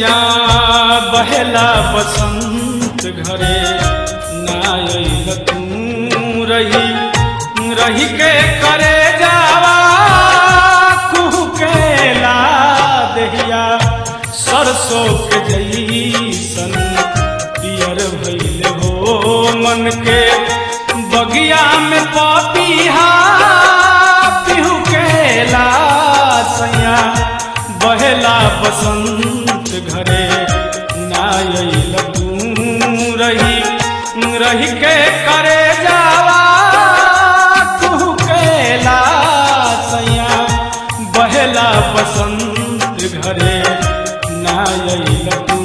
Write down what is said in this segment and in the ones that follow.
सैया बहेला बसंत घरे नायल तू रही रही के करे जावा कुहू के ला दहिया सरसों के जईसन पियर भइल हो मन के बगिया में पपीहा पिहू के ला सैया बहेला बसंत घरे नायल तू रही रही के करे जावा तू के ला सैया बहेला बसंत घरे नायल तू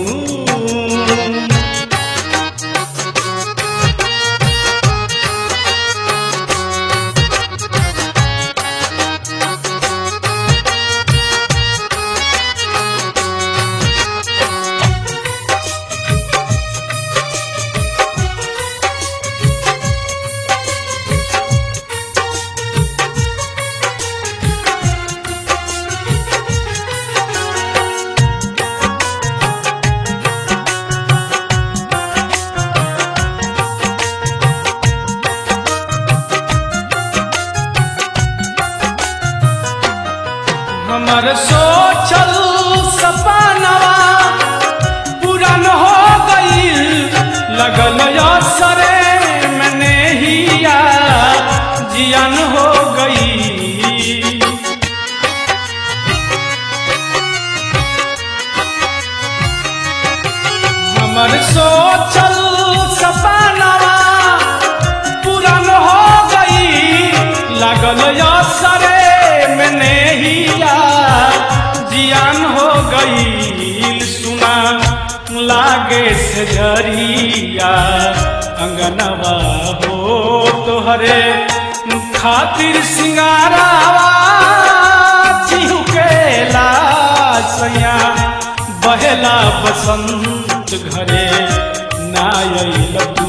हमर सोचल सपनवा पूरन हो गईल लगल असरे में नेहिया जियन हो गई हमर सोचल सपनवा पूरन हो गई लागल असरे में नेहिया जियान हो गई सुना लागे से जरिया अंगनवा हो तोहरे खातिर सिंगारावा चिहुकेला सैया बहेला बसंत घरे नायल तू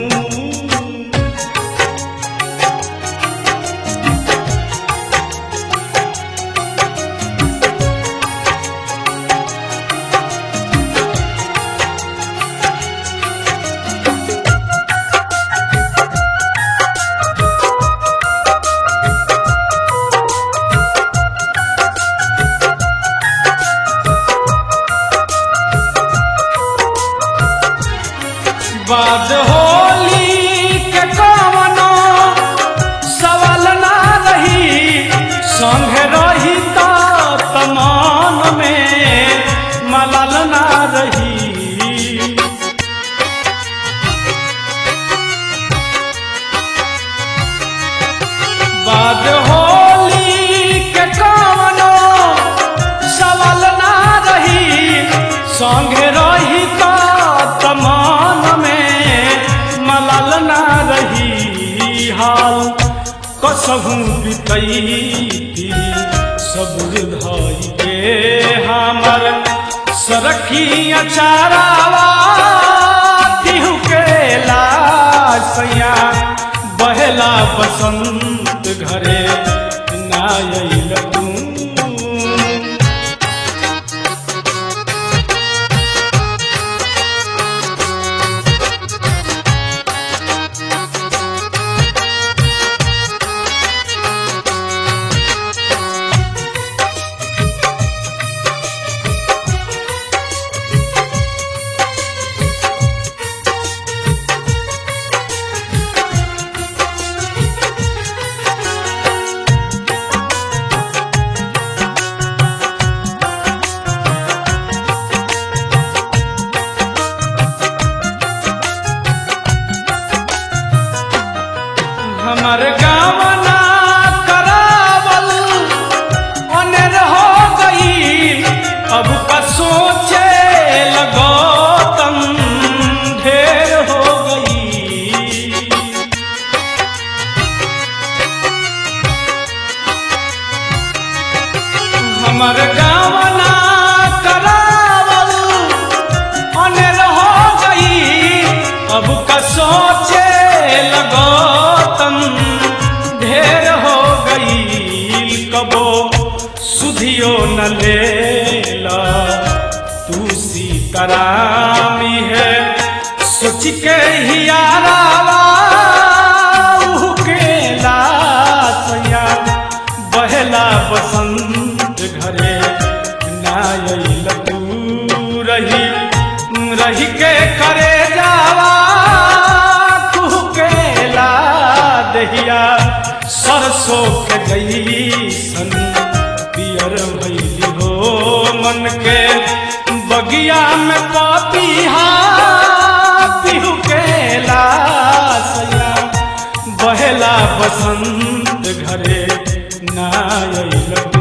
बाद होली के कवनो सवाल ना रही संग रही तो तमान में मलाल ना रही बाद होली के कवनो सवाल ना रही संगे रही तो तमान में मलाल ना रही हाल कसहू बितैती सबुर धई के हमर सरखी अचारावा तिहु के लासैया बहेला बसंत घरे नायल तू हमर गावना करावल अनेर हो गई अब का सोचे लगो तम ढेर हो गई हमर गावना करावल अनेर हो गई अब का सोचे लगो तम ढेर हो गई कबो सुधियो न लेला तू सी करामी है सोच के हियारावा उहु के लासया बहला बसंत घरे नायल तू रही रही के करे जावा कुहु के ला दहिया सरसों के जैसन पियर भैली हो मन के बगिया में पपिहा पिहु के लासया बहेला बसंत घरे नायल